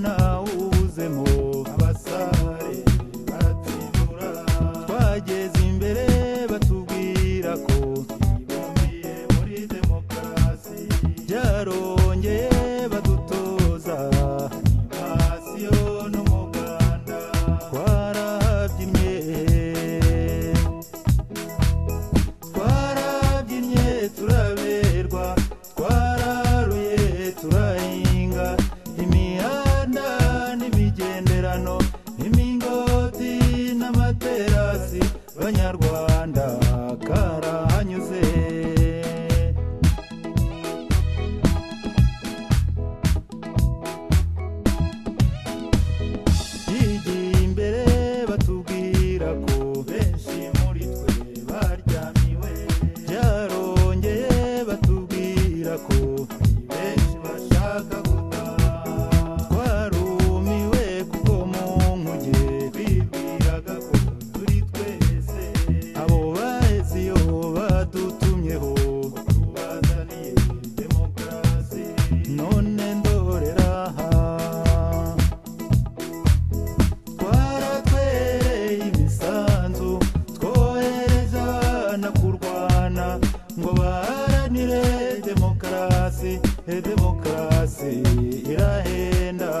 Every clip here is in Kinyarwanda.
ntawuzemo abasare baratuyobora twageze imbere batubwira ko twibumbiye muri demokarasi byarongeye badutoza invasiyo n'umuganda twarabyinnye twarabyinnye turaberwa twararuye turahinga imihanda n'imigenderano imingoti n'amaterasi banyarwanda karahanyuze yigiye imbere batubwira ko benshi muri twe baryamiwe byarongeye batubwira ko benshi bashaka gutaha twarumiwe kuko mu nkuge bibwiraga ko turi twese abo baheze iyo badutumyeho batubazaniye demokarasi none ndorera aha twaratwereye imisanzu twohereza na kurwana ngo baharanire demokarasi e demokarasi irahenda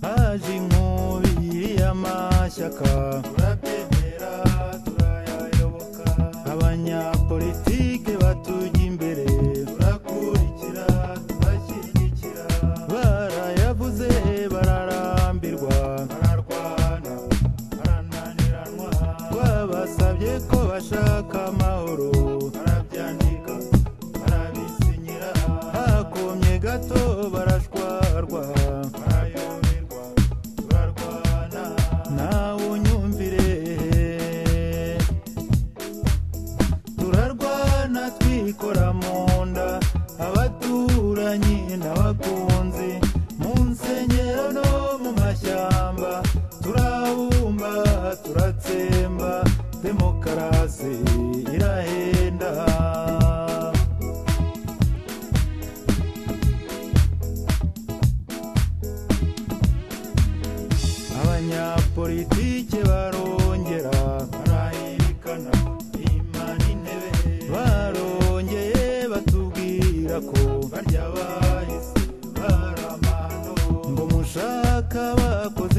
haje inkubi y'amashyaka turabyemera turayayoboka abanyapolitike batujya imbere turakurikira turashyigikira barayavuze bararambirwa bararwana barananiranwa twabasabye ko bashaka amahoro barabyandika barabisinyira hakomye gato barashwarwa barayoberwa bararwana nawe unyumvire turarwana twikora mu nda abaturanyi n'abakunzi mu nsengero no mu mashyamba turabumba turatsemba demokarasi irahenda abanyapolitike barongera barahirikana imana intebe barongeye batubwira ko barya bahise baramano ngo mushaka bakoze